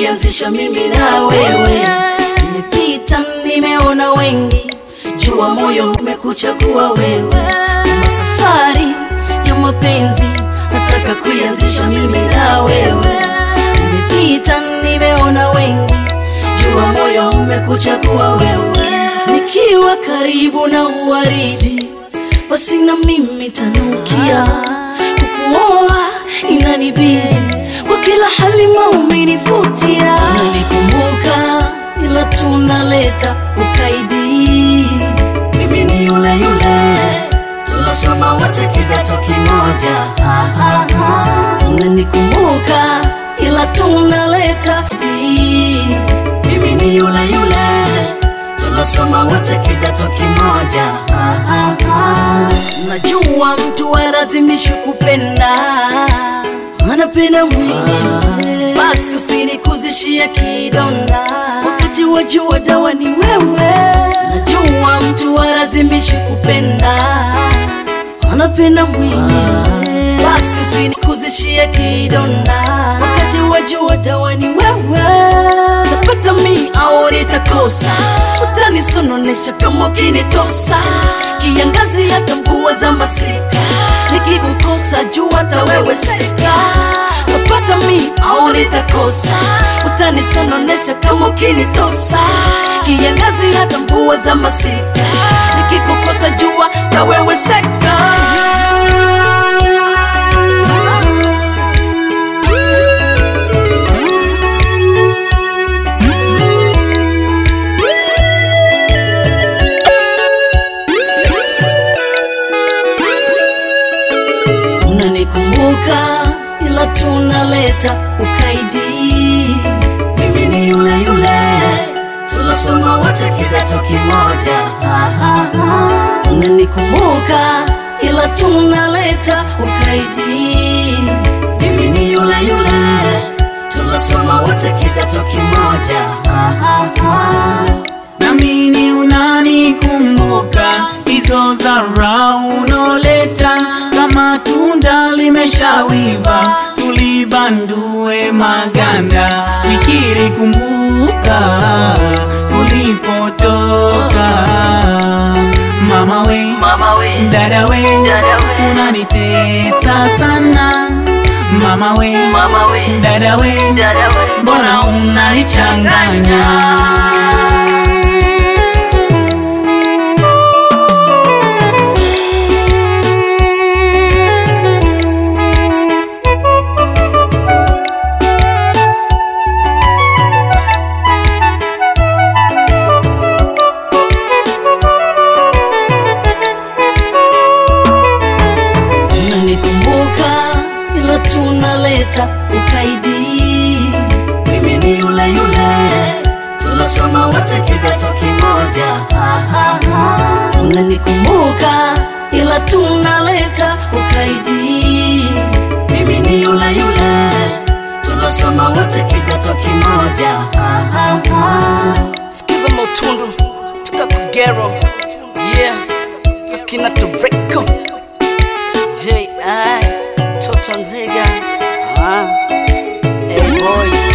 kuianzisha mimi na wewe. Nimepita, nimeona wengi, jua moyo umekuchagua wewe. Kama safari ya mapenzi, nataka kuianzisha mimi na wewe. Nimepita, nimeona wengi, jua moyo umekuchagua wewe. Nikiwa karibu na uwaridi, basi na mimi tanukia kukuoa inanibidi kwa kila hali maumenivutia unanikumbuka ila tunaleta ukaidi mimi ni yule yule tunasoma wote kidato kimoja Ha, ha, ha. unanikumbuka ila tunaleta ukaidi mimi ni yule yule tunasoma wote kidato kimoja Ha, ha, ha. najua mtu alazimishi kupenda anapenda mwenyewe basi usinikuzishie kidonda wakati wajua dawa ni wewe najua mtu alazimishi kupenda anapenda mwenyewe basi usinikuzishie kidonda wakati wajua dawa ni wewe tapata mi au nitakosa utanisononesha kama ukinitosa kiangazi hata mvua za masika nikikukosa jua hata wewe seka tapata mi au nitakosa utanisononesha kama ukinitosa kiangazi hata mvua za masika nikikukosa jua hata wewe seka unanikumbuka ila tunaleta ukaidi mimi ni yule yule tunasoma wote kidato kimoja Ha, ha, ha. unanikumbuka ila tunaleta ukaidi mimi ni yule yule tunasoma wote kidato kimoja Ha, ha, ha. namini unanikumbuka hizo zara unoleta kama tunda limeshawiva tulibandue maganda fikiri kumbuka tulipotoka mama we mama we dada we Dada we. unanitesa sana mama we mama we dada we dada we mbona unanichanganya unanikumbuka ila tunaleta ukaidi mimi ni yule yule tunasoma wote kidato kimoja Ha, ha, ha. unanikumbuka ila tunaleta ukaidi mimi ni yule yule tunasoma wote kidato kimoja Ha, ha, ha. sikiza mautundu tukakugero yeah akina toreko J.I. Toto Nzega ah. Hey boys